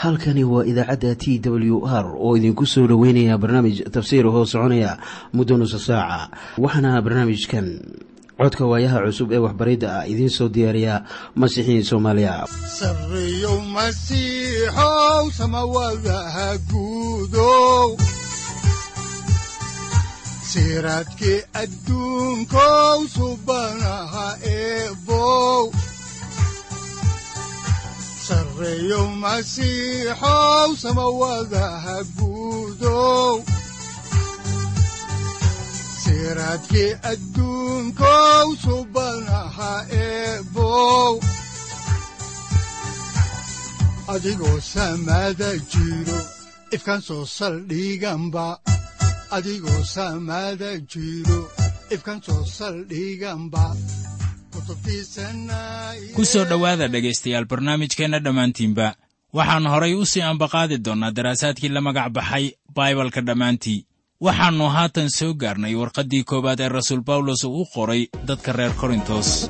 halkani waa idaacadda t w r oo idinku soo dhoweynaya barnaamij tafsiir hoo soconaya muddo nusa saaca waxaana barnaamijkan codka waayaha cusub ee waxbaridda ah idiin soo diyaariya masiixiin soomaaliya sareyow masiixow samawadaha guudow siraadkii adduunkow subanaha eebow sareyow masiixow samawadaha guudow siraadkii adduunkow subanaha eebow adigoo samada jiro ifkaan soo saldhiganba adigoo samada jiro ifkaan soo saldhiganba ku soo dhowaada dhegaystayaal barnaamijkeenna dhammaantiinba waxaan horay u sii ambaqaadi doonnaa daraasaadkii la magac baxay baibalka dhammaantii waxaannu haatan soo gaarnay warqaddii koowaad ee rasuul bawlos uu u qoray dadka reer korintos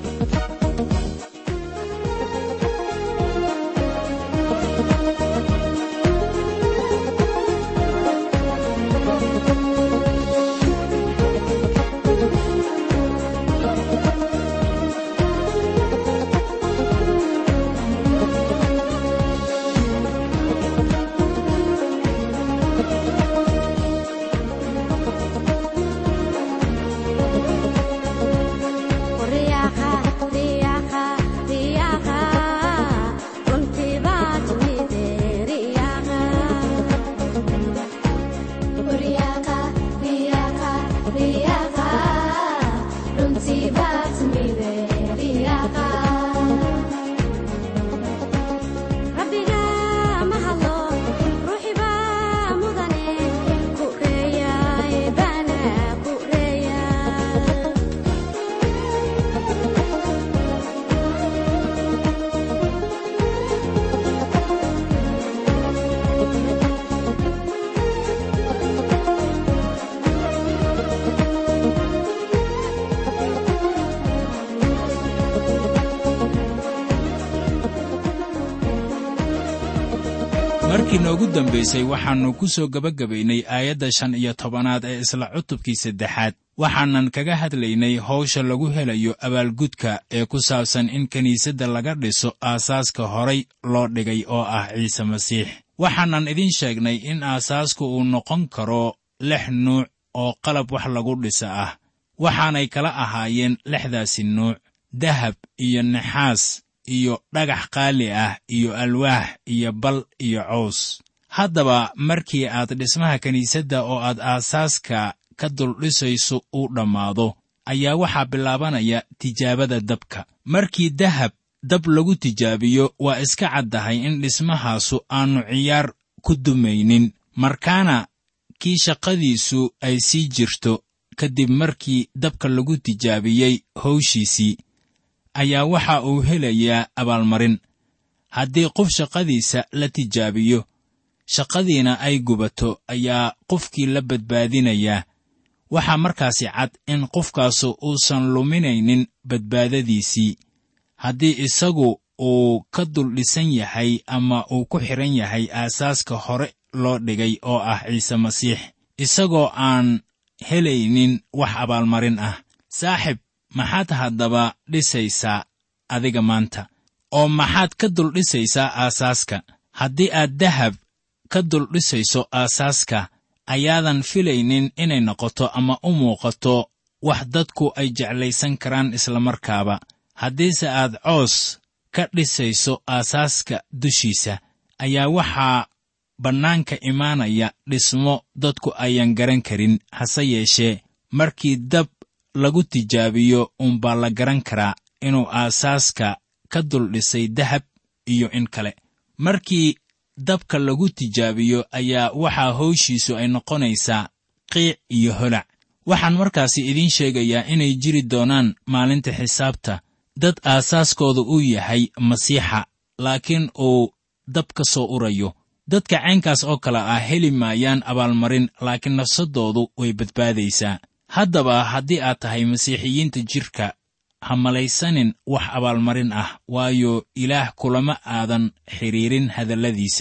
markii noogu dambaysay waxaannu ku soo gebagabaynay aayadda shan iyo tobanaad ee isla cutubkii saddexaad waxaanan kaga hadlaynay hawsha lagu helayo abaalgudka ee ku saabsan in kiniisadda laga dhiso aasaaska horay loo dhigay oo ah ciise masiix waxaanan idiin sheegnay in aasaasku uu noqon karo lix nuuc oo qalab wax lagu dhisa ah waxaanay kala ahaayeen lixdaasi nuuc dahab iyo naxaas iyo dhagax qaali ah iyo alwaax iyo bal iyo cows haddaba markii aad dhismaha kiniisadda oo aad aasaaska ka duldhisayso uu dhammaado ayaa waxaa bilaabanaya tijaabada dabka markii dahab dab lagu tijaabiyo waa iska caddahay in dhismahaasu aannu ciyaar ku dumaynin markaana kii shaqadiisu ay sii jirto kadib markii dabka lagu tijaabiyey howshiisii ayaa waxa uu helayaa abaalmarin haddii qof shaqadiisa la tijaabiyo shaqadiina ay gubato ayaa qofkii la badbaadinayaa waxaa markaasi cad in qofkaasu uusan luminaynin badbaadadiisii haddii isagu uu ka dul dhisan yahay ama uu ku xidhan yahay aasaaska hore loo dhigay oo ah ciise masiix isagoo aan helaynin wax abaalmarin ah saaxib maxaad haddaba dhisaysaa adiga maanta oo maxaad ka dul dhisaysaa aasaaska haddii aad dahab ka dul dhisayso aasaaska ayaadan filaynin inay noqoto ama u muuqato wax dadku ay jeclaysan karaan islamarkaaba haddiise aad coos ka dhisayso aasaaska dushiisa ayaa waxaa bannaanka imaanaya dhismo dadku ayan garan karin hase yeeshee markii dab lagu tijaabiyo uunbaa la garan karaa inuu aasaaska ka dul dhisay dahab iyo in kale markii dabka lagu tijaabiyo ayaa waxaa howshiisu ay noqonaysaa qiic iyo holac waxaan markaasi idiin sheegayaa inay jiri doonaan maalinta xisaabta dad aasaaskooda uu yahay masiixa laakiin uu dab ka soo urayo dadka caynkaas oo kale ah heli maayaan abaalmarin laakiin nafsaddoodu way badbaadaysaa haddaba haddii aad tahay masiixiyiinta jidhka ha malaysanin wax abaalmarin ah waayo ilaah kulama aadan xidhiirin hadalladiisa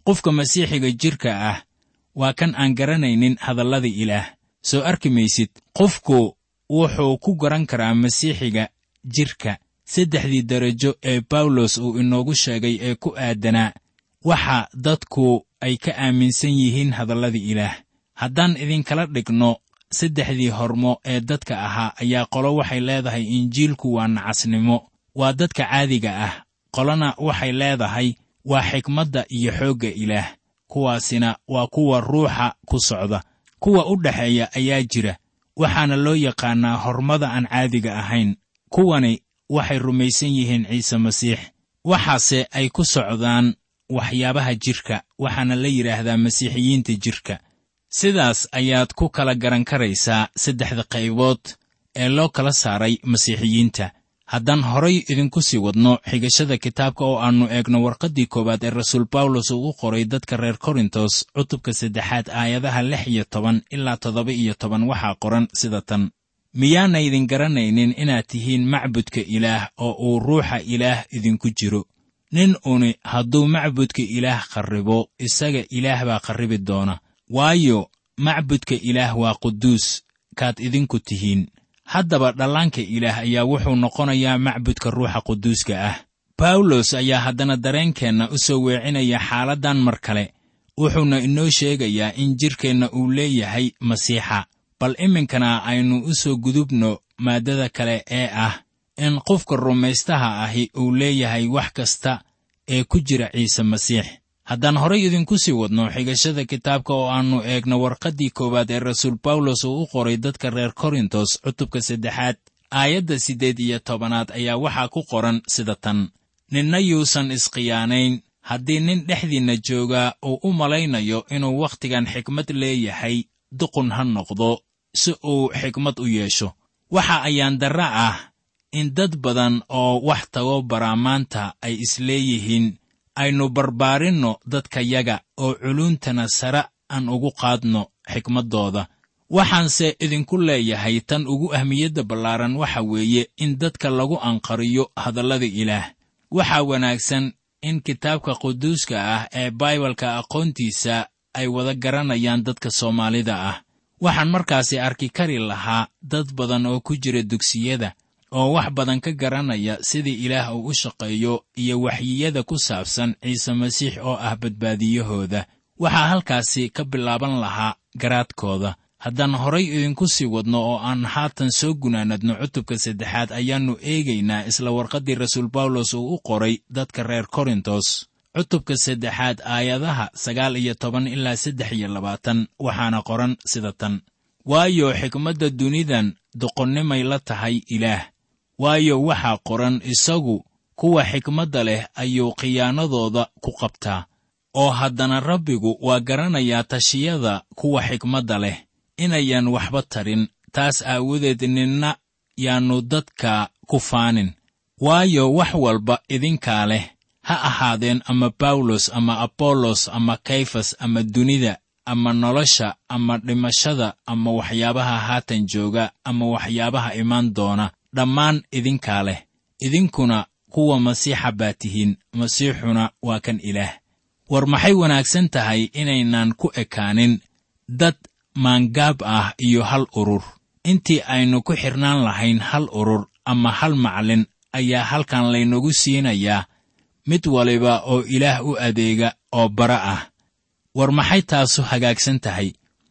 qofka masiixiga jidhka ah waa kan aan garanaynin hadallada ilaah soo arki maysid qofku wuxuu ku garan karaa masiixiga jidhka saddexdii darajo ee bawlos uu inoogu sheegay ee ku aadanaa waxa dadku ay ka aaminsan yihiin hadallada ilaah haddaan idinkala dhigno saddexdii hormo ee dadka ahaa ayaa qolo waxay leedahay injiilku waa nacasnimo waa dadka caadiga ah qolona waxay leedahay waa xikmadda iyo xoogga ilaah kuwaasina waa kuwa ruuxa ku socda kuwa u dhexeeya ayaa jira waxaana loo yaqaannaa hormada aan caadiga ahayn kuwani waxay rumaysan yihiin ciise masiix waxaase ay ku socdaan waxyaabaha jidhka waxaana la yidhaahdaa masiixiyiinta jidhka sidaas ayaad ku kala garan karaysaa saddexda qaybood ee loo kala saaray masiixiyiinta haddaan horay idinku sii wadno xigashada kitaabka oo aannu eegno warqaddii koowaad ee rasuul bawlos uu u qoray dadka reer korintos cutubka saddexaad aayadaha lix iyo toban ilaa toddoba iyo toban waxaa qoran sida tan miyaanaydin garanaynin inaad tihiin macbudka ilaah oo uu ruuxa ilaah idinku jiro nin uni hadduu macbudka ilaah qarribo isaga ilaah baa qarribi doona waayo macbudka ilaah waa quduus kaad idinku tihiin haddaba dhallaanka ilaah ayaa wuxuu noqonayaa macbudka ruuxa quduuska ah bawlos ayaa haddana dareenkeenna u soo weecinaya xaaladdan mar kale wuxuuna inoo sheegayaa in jidhkeenna uu leeyahay masiixa bal iminkana aynu u soo gudubno maaddada kale ee ah in qofka rumaystaha ahi uu leeyahay wax kasta ee ku jira ciise masiix haddaan horay idinku sii wadno xigashada kitaabka oo aannu eegno warqaddii koowaad ee rasuul bawlos uu u qoray dadka reer korintos cutubka saddexaad aayadda siddeed iyo tobanaad ayaa waxaa ku qoran sida tan ninna yuusan isqiyaanayn haddii nin dhexdiinna joogaa uu u malaynayo inuu wakhtigan xikmad leeyahay duqun ha noqdo si uu xikmad u yeesho waxa ayaan darra ah in dad badan oo wax tago baraamaanta ay isleeyihiin aynu barbaarinno dadkayaga oo culuuntana sare aan ugu qaadno xikmaddooda waxaanse idinku leeyahay tan ugu ahmiyadda ballaaran waxa weeye in dadka lagu anqariyo hadallada ilaah waxaa wanaagsan in kitaabka quduuska ah ee baibalka aqoontiisa ay wada garanayaan dadka soomaalida ah waxaan markaasi arki kari lahaa dad badan oo ku jira dugsiyada oo wax badan ka garanaya sida ilaah uu u shaqeeyo iyo waxyiyada ku saabsan ciise masiix oo ah badbaadiyahooda waxaa halkaasi ka bilaaban lahaa garaadkooda haddaan horay idinku sii wadno oo aan haatan soo gunaanadno cutubka saddexaad ayaannu eegaynaa isla warqaddii rasuul bawlos uu u qoray dadka reer korintos cutubka saddexaad aayadaha sagaal iyo toban ilaa saddex iyo labaatan waxaana qoran sida tan waayo xikmadda dunidan doqonnimay la tahay ilaah waayo waxaa qoran isagu kuwa xikmadda leh ayuu khiyaanadooda ku qabtaa oo haddana rabbigu waa garanayaa tashiyada kuwa xikmadda leh inayan waxba tarin taas aawadeed ninna yaannu dadka ku faanin waayo wax walba idinkaa leh ha ahaadeen ama bawlos ama abollos ama kayfas ama dunida ama nolosha ama dhimashada ama waxyaabaha haatan jooga ama waxyaabaha imaan doona dhammaan idinkaa leh idinkuna kuwa masiixa baa tihiin masiixuna waa kan ilaah war maxay wanaagsan tahay inaynan ku ekaanin dad maangaab ah iyo hal urur intii aynu ku xidhnaan lahayn hal urur ama hal maclin ayaa halkan laynagu siinayaa mid waliba oo ilaah u adeega oo bara ah war maxay taasu hagaagsan tahay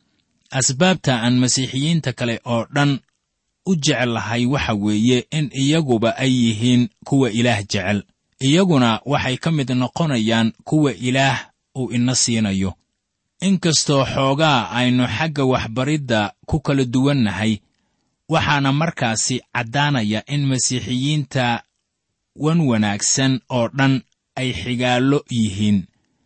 asbaabta aan masiixiyiinta kale oo dhan u jeclahay waxa weeye in iyaguba ay yihiin kuwa ilaah jecel iyaguna waxay ka mid noqonayaan kuwa ilaah uu ina siinayo inkastoo xoogaa aynu xagga waxbaridda ku kala duwannahay waxaana markaasi caddaanaya in masiixiyiinta wan wanaagsan oo dhan ay xigaallo yihiin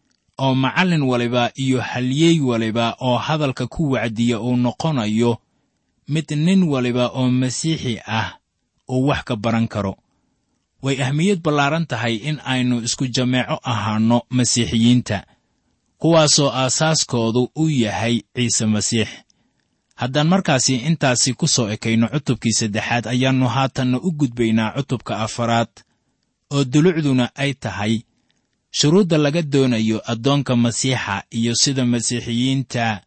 oo macallin waliba iyo halyeey waliba oo hadalka ku wacdiya uu noqonayo mid nin waliba oo masiixi ah uu wax ka baran karo way ahmiyad ballaaran tahay in aynu isku jameeco ahaanno masiixiyiinta kuwaasoo aasaaskoodu u yahay ciise masiix haddaan markaasi intaasi ku soo ekayno cutubkii saddexaad ayaannu haatanna u gudbaynaa cutubka afaraad oo dulucduna ay tahay shuruudda laga doonayo addoonka masiixa iyo sida masiixiyiinta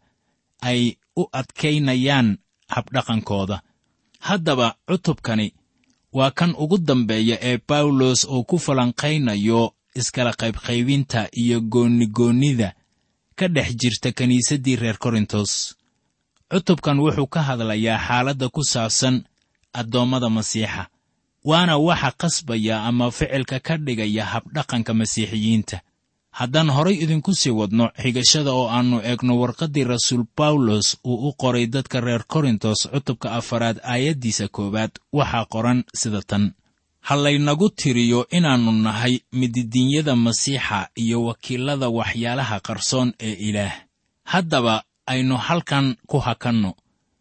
ay u adkaynayaan habdhaqankooda haddaba cutubkani waa kan ugu dambeeya ee bawlos uu ku falanqaynayo iskala qaybqaybinta iyo goonnigoonnida ka dhex jirta kiniisaddii reer korintos cutubkan wuxuu ka hadlayaa xaaladda ku saabsan addoommada masiixa waana waxa qasbaya ama ficilka ka dhigaya habdhaqanka masiixiyiinta haddaan horay idinku sii wadno xigashada oo aannu eegno warqaddii rasuul bawlos uu u qoray dadka reer korintos cutubka afaraad aayaddiisa koowaad waxaa qoran sida tan ha laynagu tiriyo inaannu nahay mididinyada masiixa iyo wakiillada waxyaalaha qarsoon ee ilaah haddaba aynu halkan ku hakanno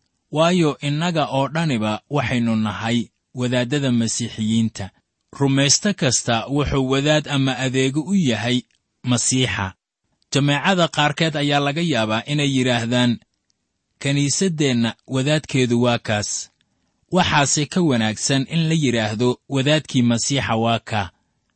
waayo innaga oo dhaniba waxaynu nahay wadaaddada masiixiyiinta rumaysto kasta wuxuu wadaad ama adeego u yahay masiixa jameecada qaarkeed ayaa laga yaabaa inay yidhaahdaan kiniisaddeenna wadaadkeedu waa kaas waxaase ka wanaagsan in la yidhaahdo wadaadkii masiixa waa kaa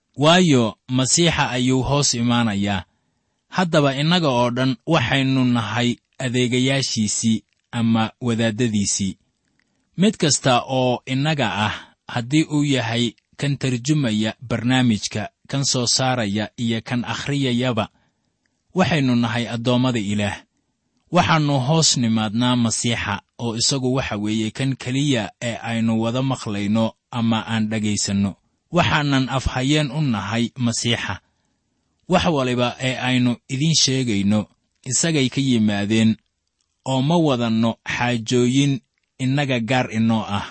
waayo masiixa ayuu hoos imaanayaa haddaba innaga oo dhan waxaynu nahay adeegayaashiisii ama wadaaddadiisii mid kasta oo innaga ah haddii uu yahay kan tarjumaya barnaamijka kan soo saaraya iyo kan akhriyayaba waxaynu nahay addoommada ilaah waxaannu hoos nimaadnaa masiixa oo isagu waxa weeye kan keliya ee aynu wada maqlayno ama aan dhegaysanno waxaanan afhayeen u nahay masiixa wax waliba ee aynu idiin sheegayno isagay ka yimaadeen oo ma wadanno xaajooyin innaga gaar inoo ah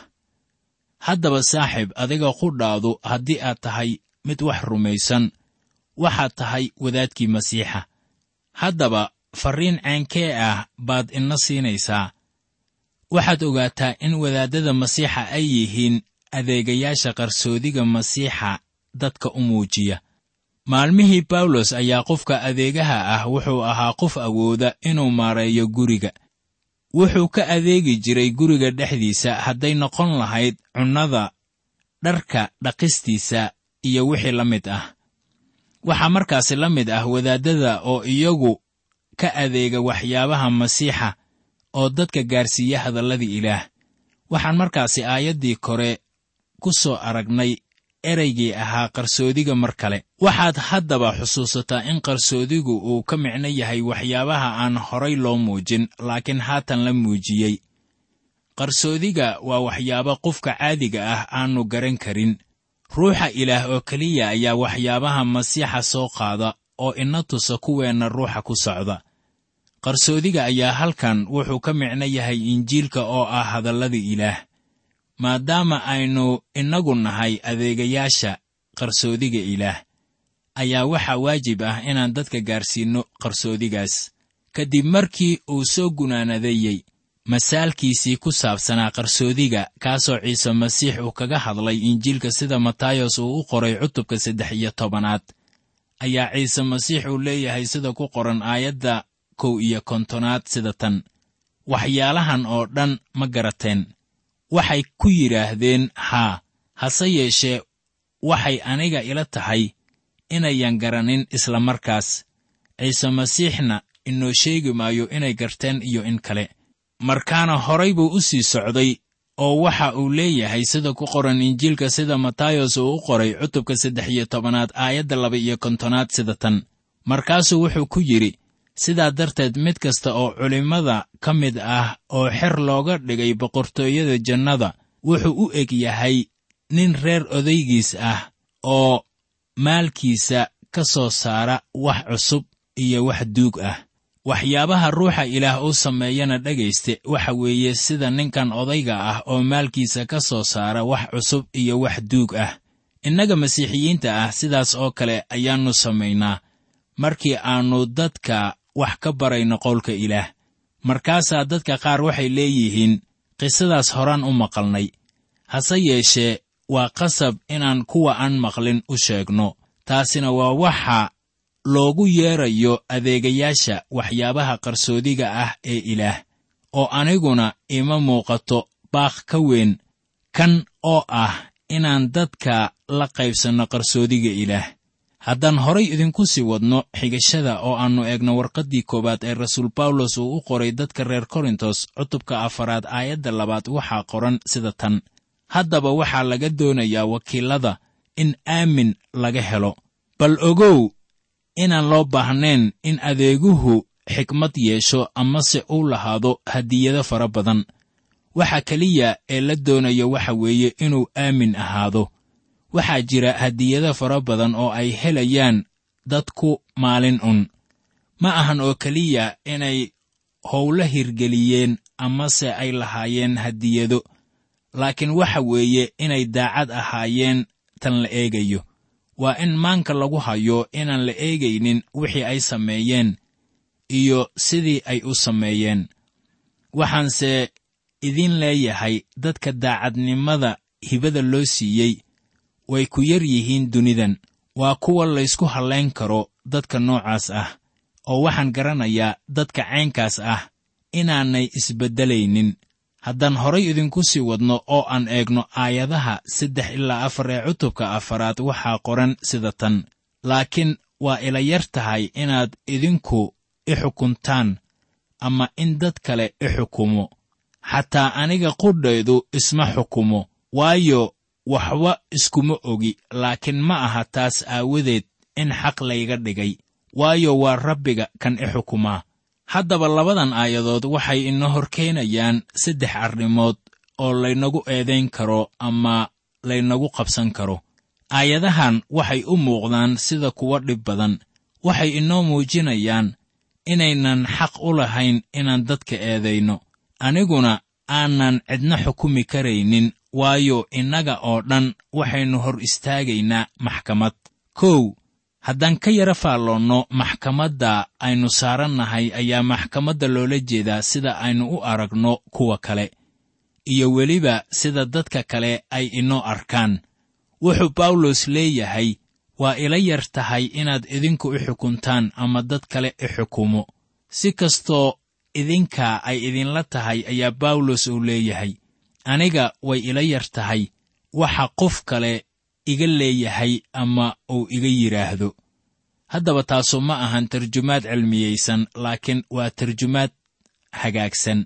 haddaba saaxiib adiga qudhaadu haddii aad tahay mid wax rumaysan waxaad tahay wadaadkii masiixa haddaba farriin ceenkee ah baad ina siinaysaa waxaad ogaataa in wadaaddada masiixa ay yihiin adeegayaasha qarsoodiga masiixa dadka u muujiya maalmihii bawlos ayaa qofka adeegaha ah wuxuu ahaa qof awooda inuu maareeyo guriga wuxuu ka adeegi jiray guriga dhexdiisa hadday noqon lahayd cunnada dharka dhaqistiisa iyo wixii la mid ah waxaa markaasi la mid ah wadaaddada oo iyagu ka adeega waxyaabaha masiixa oo dadka gaarsiiya hadalladii ilaah waxaan markaasi aayaddii kore ku soo aragnay ereygii ahaa qarsoodiga mar kale waxaad haddaba xusuusataa in qarsoodigu uu ka micno yahay waxyaabaha aan horay loo muujin laakiin haatan la muujiyey qarsoodiga waa waxyaabo qofka caadiga ah aannu garan karin ruuxa ilaah oo keliya ayaa waxyaabaha masiixa soo qaada oo ina tusa kuweenna ruuxa ku socda qarsoodiga ayaa halkan wuxuu ka micno yahay injiilka oo ah hadallada ilaah maadaama aynu innagu nahay adeegayaasha qarsoodiga ilaah ayaa waxaa waajib ah inaan dadka gaarsiinno qarsoodigaas kadib markii uu soo gunaanadeeyey masaalkiisii ku saabsanaa qarsoodiga kaasoo ciise masiix uu kaga hadlay injiilka sida matayos uu u qoray cutubka saddex iyo tobanaad ayaa ciise masiix uu leeyahay sida ku qoran aayadda kow iyo kontonaad sida tan waxyaalahan oo dhan ma garateen waxay ku yidhaahdeen haa hase yeeshee waxay aniga ila tahay inayan garanin isla markaas ciise masiixna inoo sheegi maayo inay garteen iyo in kale markaana horay buu u sii socday oo waxa uu leeyahay sida ku qoran injiilka sida matayos uu u qoray cutubka saddex iyo tobanaad aayadda laba iyo kontonaad sida tan markaasuu wuxuu ku yidhi sidaa darteed mid kasta oo culimmada ka mid ah oo xer looga dhigay boqortooyada jannada wuxuu u eg yahay nin reer odaygiis ah oo maalkiisa ka soo saara wax cusub iyo wax duug ah waxyaabaha ruuxa ilaah uu sameeyana dhegayste waxa weeye sida ninkan odayga ah oo maalkiisa ka soo saara wax cusub iyo wax duug ah innaga masiixiyiinta ah sidaas oo kale ayaannu samaynaa markii aannu dadka wax ka barayno qowlka ilaah markaasaa dadka qaar waxay leeyihiin qisadaas horaan u maqalnay hase yeeshee waa qasab inaan kuwa aan maqlin u sheegno taasina waa waxa loogu yeedrayo adeegayaasha waxyaabaha qarsoodiga ah ee ilaah oo aniguna ima muuqato baaq ka weyn kan oo ah inaan dadka la qaybsanno qarsoodiga ilaah haddaan horay idinku sii wadno xigashada oo aannu eegno warqaddii koowaad ee rasuul bawlos uu u qoray dadka reer korintos cutubka afaraad aayadda labaad waxaa qoran sida tan haddaba waxaa laga doonayaa wakiillada in aamin laga helo bal ogow inaan loo baahnayn in adeeguhu xikmad yeesho amase uu lahaado hadiyado fara badan waxa keliya ee la doonayo waxa weeye inuu aamin ahaado waxaa jira hadiyado fara badan oo ay helayaan dadku maalin un ma ahan oo keliya inay howlo hirgeliyeen amase ay lahaayeen hadiyado laakiin waxa weeye inay daacad ahaayeen tan la eegayo waa in maanka lagu hayo inaan la eegaynin wixii ay sameeyeen iyo sidii ay u sameeyeen waxaanse idin leeyahay dadka daacadnimada hibada loo siiyey way ku yar yihiin dunidan waa kuwa laysku hallayn karo dadka noocaas ah oo waxaan garanayaa dadka caynkaas ah inaanay isbeddelaynin haddaan horay idinku sii wadno oo aan eegno aayadaha saddex ilaa afar ee cutubka afaraad waxaa qoran sida tan laakiin waa ila yar tahay inaad idinku i xukuntaan ama in dad kale i xukumo xataa aniga qudhaydu isma xukumo waayo waxba iskuma ogi laakiin ma aha taas aawadeed in xaq layga dhigay waayo waa rabbiga kan i xukumaa haddaba labadan aayadood waxay ina hor keenayaan saddex arrimood oo laynagu eedayn karo ama laynagu qabsan karo aayadahan waxay u muuqdaan sida kuwa dhib badan waxay inoo muujinayaan inaynan xaq u lahayn inaan dadka eedayno aniguna aanan cidna xukumi karaynin waayo innaga oo dhan waxaynu hor istaagaynaa maxkamad kow haddaan ka yara faalloonno maxkamadda aynu saarannahay ayaa maxkamadda loola jeedaa sida aynu u aragno kuwa kale iyo weliba sida dadka kale ay inoo arkaan wuxuu bawlos leeyahay waa ila yar tahay inaad idinku i xukuntaan ama dad kale i xukumo si kastoo idinka ay idinla tahay ayaa bawlos uu leeyahay aniga way ila yar tahay waxa qof kale iga leeyahay ama uu iga yidhaahdo haddaba taasu ma ahan tarjumaad cilmiyaysan laakiin waa tarjumaad hagaagsan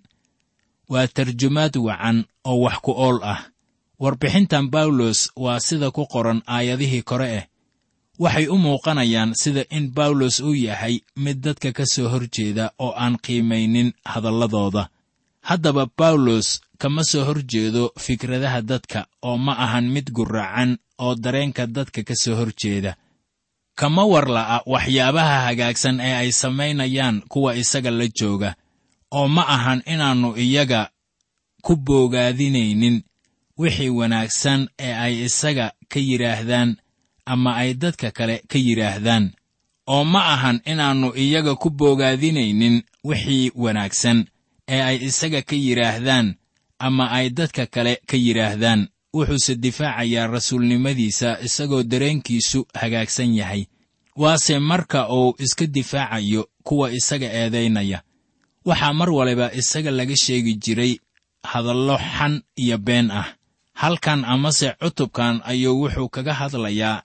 waa tarjumaad wacan oo wax ku ool ah warbixintan bawlos waa sida ku qoran aayadihii kore eh waxay u muuqanayaan sida in bawlos uu yahay mid dadka ka soo hor jeeda oo aan qiimaynin hadalladooda haddaba bawlos kama soo hor jeedo fikradaha dadka oo ma ahan mid gurracan oo dareenka dadka ka soo hor jeeda kama warla'a waxyaabaha hagaagsan ee ay samaynayaan kuwa isaga la jooga oo ma ahan inaannu iyaga ku boogaadinaynin wixii wanaagsan ee ay isaga ka yidhaahdaan ama ay dadka kale ka yidhaahdaan oo ma ahan inaannu iyaga ku boogaadinaynin wixii wanaagsan ee ay isaga ka yidhaahdaan ama ay dadka kale ka yidhaahdaan wuxuuse difaacayaa rasuulnimadiisa isagoo dareenkiisu hagaagsan yahay waase marka uu iska difaacayo kuwa isaga eedaynaya waxaa mar waliba isaga laga sheegi jiray hadallo xan iyo been ah halkan amase cutubkan ayuu wuxuu kaga hadlayaa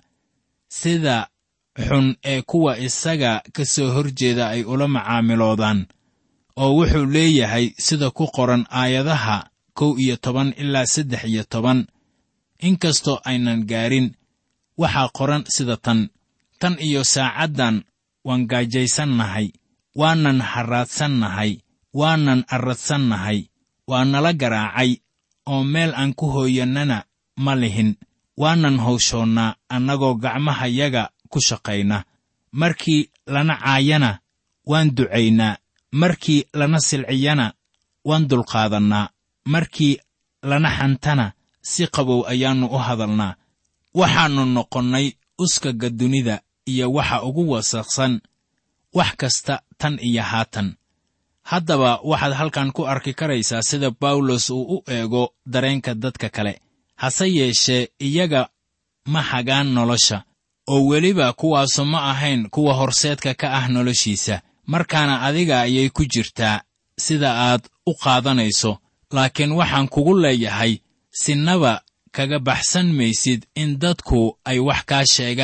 sida xun ee kuwa isaga ka soo hor jeeda ay ula macaamiloodaan oo wuxuu leeyahay sida ku qoran aayadaha kow iyo toban ilaa saddex iyo toban inkastoo aynan gaarin waxaa qoran sida tan tan iyo saacaddan waan gaajaysannahay waanan harraadsannahay waanan arradsannahay waa nala garaacay oo meel aan ku hooyannana ma lihin waanan hawshoonnaa annagoo gacmahayaga ku shaqayna markii lana caayana waan ducaynaa markii lana silciyana waan dulqaadannaa markii lana xantana si qabow ayaannu u hadalnaa waxaannu noqonnay uskaga dunida iyo waxa ugu wasaqsan wax kasta tan iyo haatan haddaba waxaad halkan ku arki karaysaa sida bawlos uu u eego dareenka dadka kale hase yeeshee iyaga ma hagaan nolosha oo weliba kuwaasu ma ahayn kuwa horseedka ka ah noloshiisa markaana adiga ayay ku jirtaa sida aad u qaadanayso laakiin waxaan kugu leeyahay sinaba kaga baxsan maysid in dadku ay wax kaa sheegaan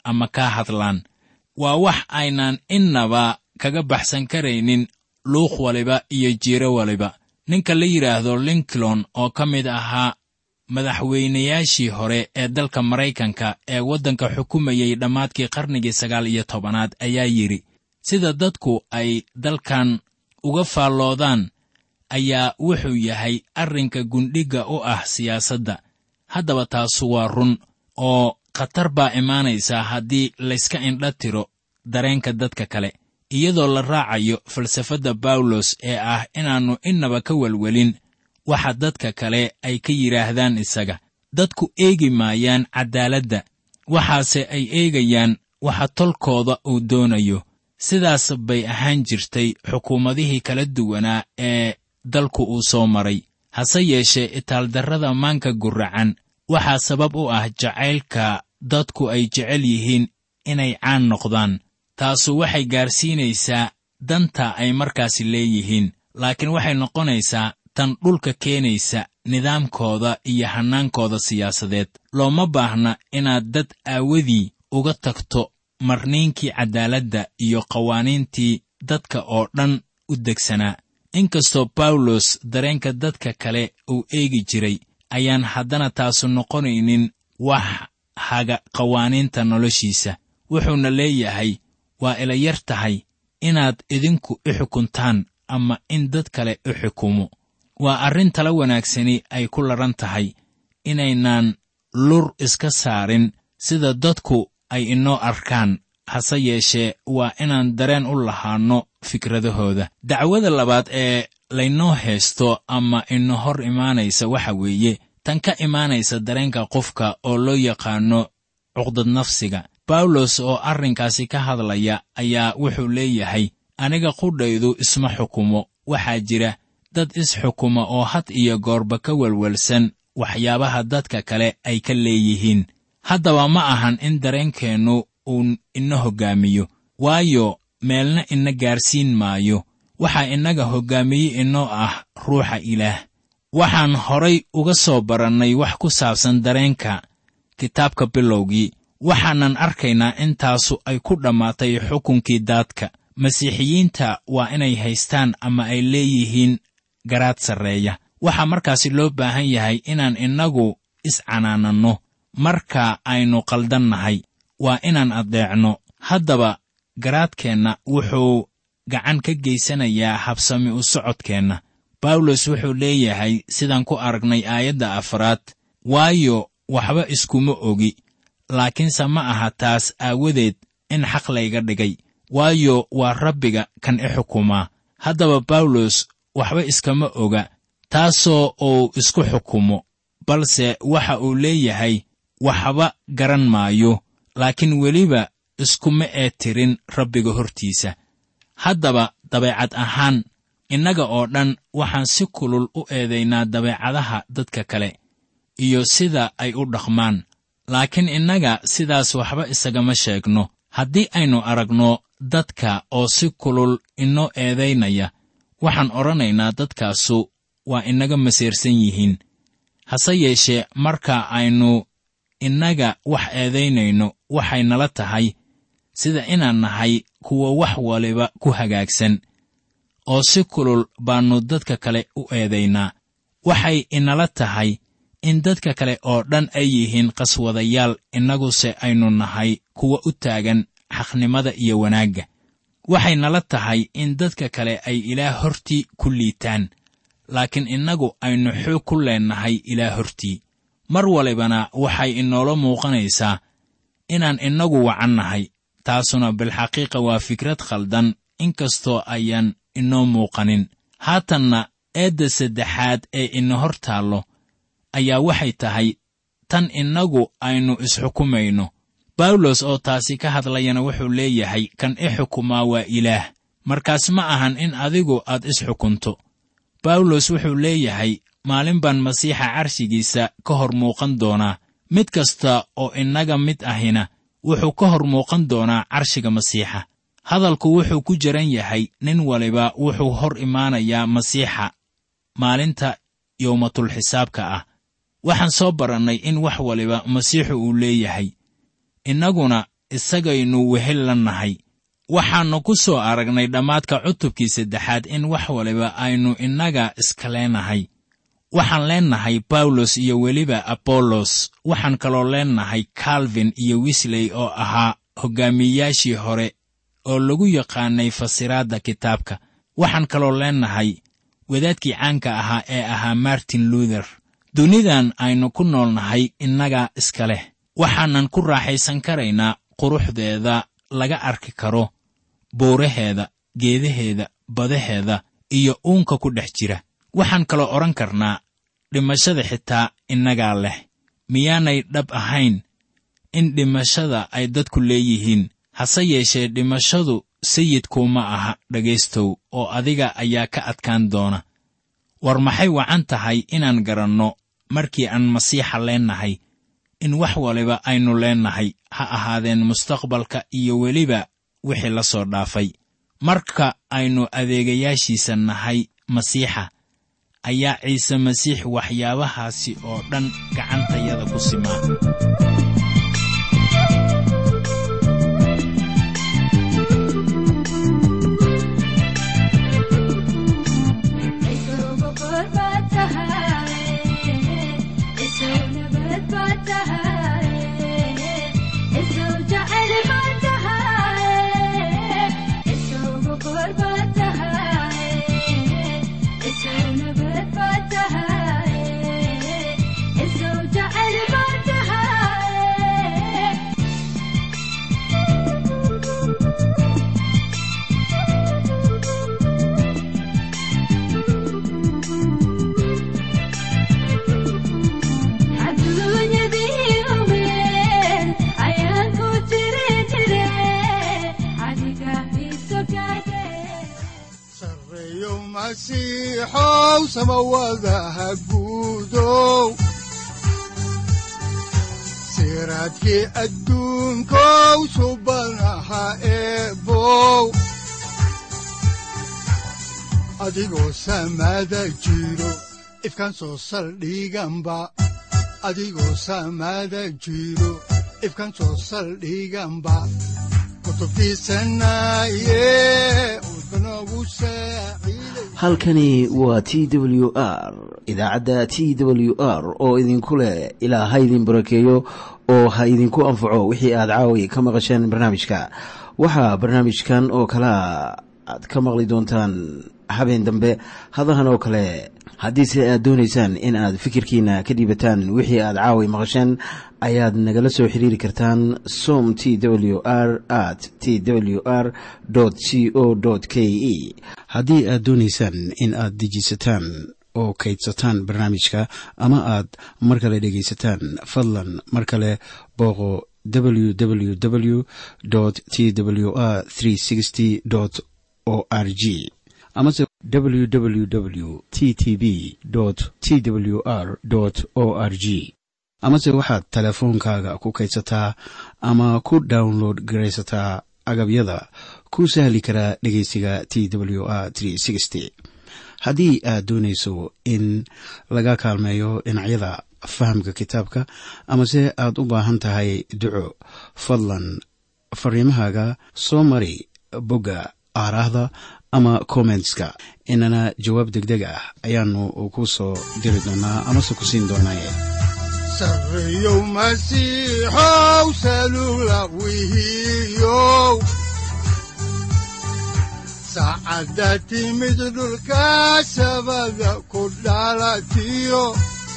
ama kaa hadlaan waa wax aynaan innaba kaga baxsan karaynin luuq waliba iyo jiiro waliba ninka la yidhaahdo lincoln oo ka mid ahaa madaxweynayaashii hore ee dalka maraykanka ee waddanka xukumayey dhammaadkii qarnigii sagaal iyo tobanaad ayaa yidhi sida dadku ay dalkan uga faalloodaan ayaa wuxuu yahay arrinka gundhigga u ah siyaasadda haddaba taasu waa run oo khatar baa imaanaysaa haddii layska indha tiro dareenka dadka kale iyadoo la raacayo falsafadda bawlos ee ah inaannu innaba ka welwelin waxa dadka kale ay ka yidhaahdaan isaga dadku eegi maayaan caddaaladda waxaase ay eegayaan waxa tolkooda uu doonayo sidaas bay ahaan jirtay xukuumadihii kala duwanaa ee dalku uu soo maray hase yeeshee itaaldarrada maanka guracan waxaa sabab u ah jacaylka dadku ay jecel yihiin inay caan noqdaan taasu waxay gaarsiinaysaa danta ay markaasi leeyihiin laakiin waxay noqonaysaa tan dhulka keenaysa nidaamkooda iyo hannaankooda siyaasadeed looma baahna inaad dad aawadii uga tagto marniinkii caddaaladda iyo qawaaniintii dadka oo dhan u degsanaa inkastoo bawlos dareenka dadka kale uu eegi jiray ayaan haddana taasu noqonaynin wax haga qawaaniinta noloshiisa wuxuuna leeyahay waa ila yar tahay inaad idinku i xukuntaan ama in dad kale u xukumo waa arrin tala wanaagsani ay ku ladhan tahay inaynaan lur iska saarin sida dadku ay inoo arkaan hase yeeshee waa inaan dareen u lahaanno fikradahooda dacwada labaad ee laynoo haysto ama ino hor imaanaysa waxa weeye tan ka imaanaysa dareenka qofka oo loo yaqaanno cuqdad nafsiga bawlos oo arrinkaasi ka hadlaya ayaa wuxuu leeyahay aniga qudhaydu isma xukumo waxaa jira dad isxukuma oo had iyo goorba ka welwelsan waxyaabaha dadka kale ay ka leeyihiin haddaba ma ahan in dareenkeennu uu ina hoggaamiyo waayo meelna ina gaarsiin maayo waxaa innaga hoggaamiye inoo ah ruuxa ilaah waxaan horay uga soo barannay wax ku saabsan dareenka kitaabka bilowgii waxaanan arkaynaa intaasu ay ku dhammaatay xukunkii daadka masiixiyiinta waa inay haystaan ama ay leeyihiin garaad sarreeya waxaa markaasi loo baahan yahay inaan innagu iscanaananno marka aynu qaldannahay waa inaan addeecno haddaba garaadkeenna wuxuu gacan ka geysanayaa habsami u socodkeenna bawlos wuxuu leeyahay sidaan ku aragnay aayadda afraad waayo waxba iskuma ogi laakiinse ma aha taas aawadeed in xaq layga dhigay waayo waa rabbiga kan i xukumaa haddaba bawlos waxba iskama oga taasoo uu isku xukumo balse waxa uu leeyahay waxba garan maayo laakiin weliba iskuma ee tirin rabbiga hortiisa haddaba dabeecad ahaan innaga oo dhan waxaan si kulul u eedaynaa dabeecadaha dadka kale iyo sida ay u dhaqmaan laakiin innaga sidaas waxba isagama sheegno haddii aynu aragno dadka oo si kulul inoo eedaynaya waxaan odhanaynaa dadkaasu waa inaga masiirsan yihiin hase yeeshee marka aynu innaga wax eedaynayno waxay nala tahay sida inaan nahay kuwa wax waliba ku hagaagsan oo si kulul baannu dadka kale u eedaynaa waxay inala tahay in dadka kale oo dhan ay yihiin qaswadayaal innaguse aynu nahay kuwa u taagan xaqnimada iyo wanaagga waxay nala tahay in dadka kale ay ilaah hortii ku liitaan laakiin innagu aynu xoog ku leennahay ilaah hortii mar walibana waxay inoola muuqanaysaa inaan innagu wacannahay taasuna bilxaqiiqa waa fikrad khaldan inkastoo ayaan inoo muuqanin haatanna eedda saddexaad ee ina hor taallo ayaa waxay tahay tan innagu aynu isxukumayno bawlos oo taasi ka hadlayana wuxuu leeyahay kan i xukumaa waa ilaah markaas ma ahan in adigu aad isxukunto bawlos wuxuu leeyahay maalin baan masiixa carshigiisa ka hor muuqan doonaa mid kasta oo innaga mid ahina wuxuu ka hor muuqan doonaa carshiga masiixa hadalku wuxuu ku jiran yahay nin waliba wuxuu hor imaanayaa masiixa maalinta yowmatulxisaabka ah waxaan soo barannay in wax waliba masiixu uu leeyahay innaguna isagaynu wehel la nahay waxaannu ku soo aragnay dhammaadka cutubkii saddexaad in wax waliba aynu innaga iska leenahay waxaan leennahay bawlos iyo weliba abollos waxaan kaloo leennahay kalvin iyo wisley oo ahaa hoggaamiyeyaashii hore oo lagu yaqaanay fasiraadda kitaabka waxaan kaloo leennahay wadaadkii caanka ahaa ee ahaa martin luther dunidan aynu ku noolnahay innaga iska leh waxaanan ku raaxaysan karaynaa quruxdeeda laga arki karo buuraheeda geedaheeda badaheeda iyo uunka ku dhex jira waxaan kaloo odhan karnaa dhimashada xitaa innagaa leh miyaanay dhab ahayn in dhimashada ay dadku leeyihiin hase yeeshee dhimashadu sayidkuuma aha dhegaystow oo adiga ayaa ka adkaan doona war maxay wacan tahay inaan garanno markii aan masiixa leennahay in wax waliba aynu leennahay ha ahaadeen mustaqbalka iyo weliba wixii la soo dhaafay marka aynu adeegayaashiisa nahay masiixa ayaa ciise masiix waxyaabahaasi oo dhan gacantayada ku simaa masiixow samawadaha guudow siraadkii adduunkow subanaha eebow adigoo samada jiro ifkaan soo saldhiganba adigoo samada jiro ifkaan soo saldhiganba halkani waa t w r idaacadda t w r oo idinku leh ilaa ha idin barakeeyo oo ha idinku anfaco wixii aad caawi ka maqasheen barnaamijka waxaa barnaamijkan oo kalaa aad ka maqli doontaan habeen dambe hadahan oo kale haddiise aad doonaysaan in aad fikirkiina ka dhiibataan wixii aad caawi maqasheen ayaad nagala soo xiriiri kartaan som t w r at t w r c o k e haddii aad doonaysaan in aad dejiisataan oo kaydsataan barnaamijka ama aad mar kale dhegaysataan fadlan mar kale booqo www t w r o r g amase www t t b t w r o r g amase waxaad teleefoonkaaga ku kaydsataa ama ku download garaysataa agabyada ku sahli karaa dhegeysiga t w r haddii aad doonayso in laga kaalmeeyo dhinacyada fahamka kitaabka amase aad u baahan tahay duco fadlan fariimahaaga soo mari bogga aaraahda ama kommentska inana jawaab degdeg ah ayaanu ku soo diri doonaa amase ku siin doonaaye sareyow masiixow salula wihiyow saacadda timid dhulka sabada ku dhalatiyo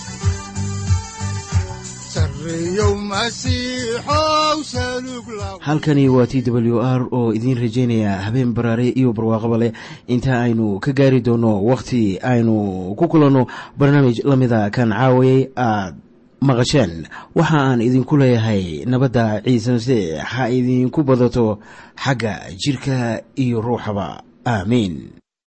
halkani waa t w r oo idiin rajaynaya habeen baraare iyo barwaaqaba leh inta aynu ka gaari doono wakhti aynu ku kulanno barnaamij la mida kan caawayay aad maqasheen waxa aan idinku leeyahay nabadda ciise masiix ha idinku badato xagga jidhka iyo ruuxaba aamiin